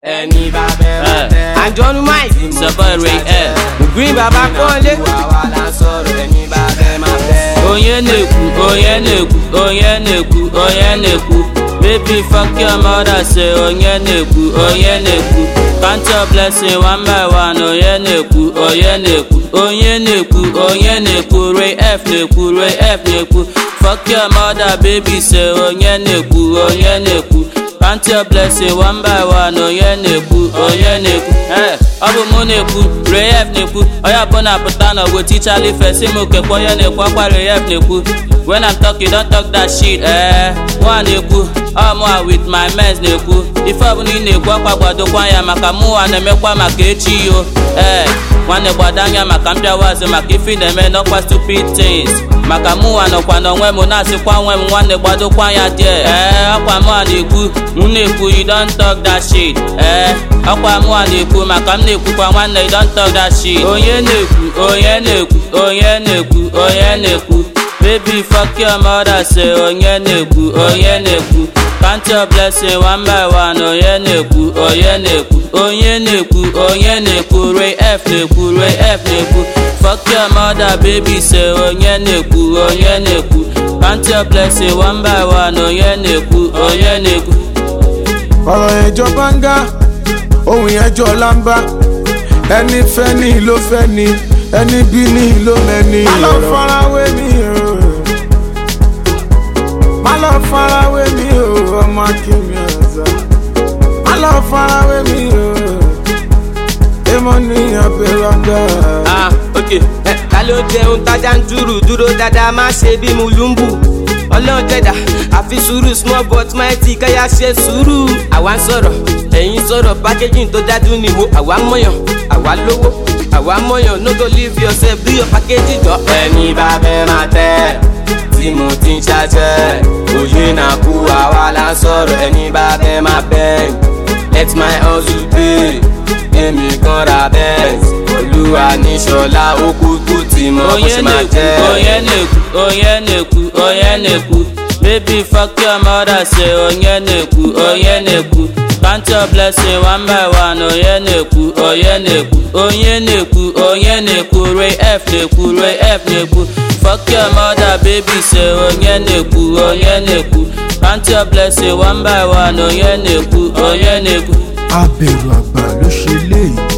ẹni bá fẹ́ máa tẹ́. àjọnu mike Sọ̀bọ̀ Ray F. green baba kọ́lé. àwa la sọ̀rọ̀ ẹni bá fẹ́ máa tẹ́. onye na-ekwu onye na-ekwu onye na-ekwu onye na-ekwu baby fuck your mother say onye na-ekwu onye na-ekwu count your blessing one by one onye na-ekwu onye na-ekwu onye na-ekwu onye na-ekwu ray f na-ekwu ray f na-ekwu fuck your mother baby say onye na-ekwu onye na-ekwu count your blessing one by one onye na-ekwu onye na-ekwu ee ọ bụ mụ na-ekwu ref na-ekwu onye ọbụla pụta n'ọgwụ tichara ife si m kekwa onye na-ekwu ọkwa ref na-ekwu when i'm talking don't talk that shit ee mụa na-ekwu ọmụa with my mens na-ekwu ife ọbụla ị na-ekwu ọkwa gbadokwa ya maka mụwa na-emekwa maka echi yo ee nwanne gbado anya maka mpịawazi maka ife ị na-eme n'ọkwa stupid things maka mụwa nọkwa n'onwe m na-asịkwa nwe m nwanne gbadokwa ya die ee ọkwa mụa na-ekwu m na-ekwu you don talk that shit ee ọkwa mụa na-ekwu maka m na-ekwukwa nwanne you don talk that shit onye na-ekwu onye na-ekwu onye na-ekwu onye na-ekwu baby fuck your mother say onye na-ekwu onye na-ekwu count your blessing one by one onye na-ekwu onye na-ekwu onye na-ekwu onye na-ekwu ray f na-ekwu ray f na-ekwu fuck your mother baby say onye na-ekwu onye na-ekwu count your blessing one by one onye na-ekwu onye na-ekwu ọ̀rọ̀ yẹn jọ báńgá ohun yẹn jọ lámbá ẹni fẹ́ ní ló fẹ́ ni ẹni bí ní ló mẹ́ni. má lọ farawé mi o má lọ farawé mi o ọmọ akínmi ọ̀sán má lọ farawé mi o èmo ní abẹ́rẹ́ ọ̀gá. ah ok ẹ ta ló jẹun tájà ń dúró dúró dáadáa má ṣe bí mulumbu ọlọ́run jẹ̀dá àfi sùúrù small but mighty káyà ṣe sùúrù àwa ń sọ̀rọ̀ ẹ̀yin sọ̀rọ̀ packaging tó dájú nìwo àwa mọ̀yàn àwa lówó àwa mọ̀yàn no go leave yourself do your packaging jọ. ẹni bá fẹ́ máa tẹ́. tí mo ti ń ṣàṣẹ. òye náà kú àwa la sọ̀rọ̀ ẹni bá fẹ́ máa bẹ́. let my hustle pay. èmi kan ra bẹ́ẹ̀. olúwa ní ṣọlá ó kúkú tí mo kò onye ṣe máa na-ekwu jẹ́. onye na-ekwu onye na-ekwu onye na-ekwu baby fuck your mother say onye na-ekwu onye na-ekwu count your blessing one by one onye na-ekwu onye na-ekwu onye na-ekwu onye na-ekwu ray f na-ekwu ray f na-ekwu fuck your mother baby say onye na-ekwu onye na-ekwu count your blessing one by one onye na-ekwu onye na-ekwu. abẹ̀rù àgbà ló ṣe léyìí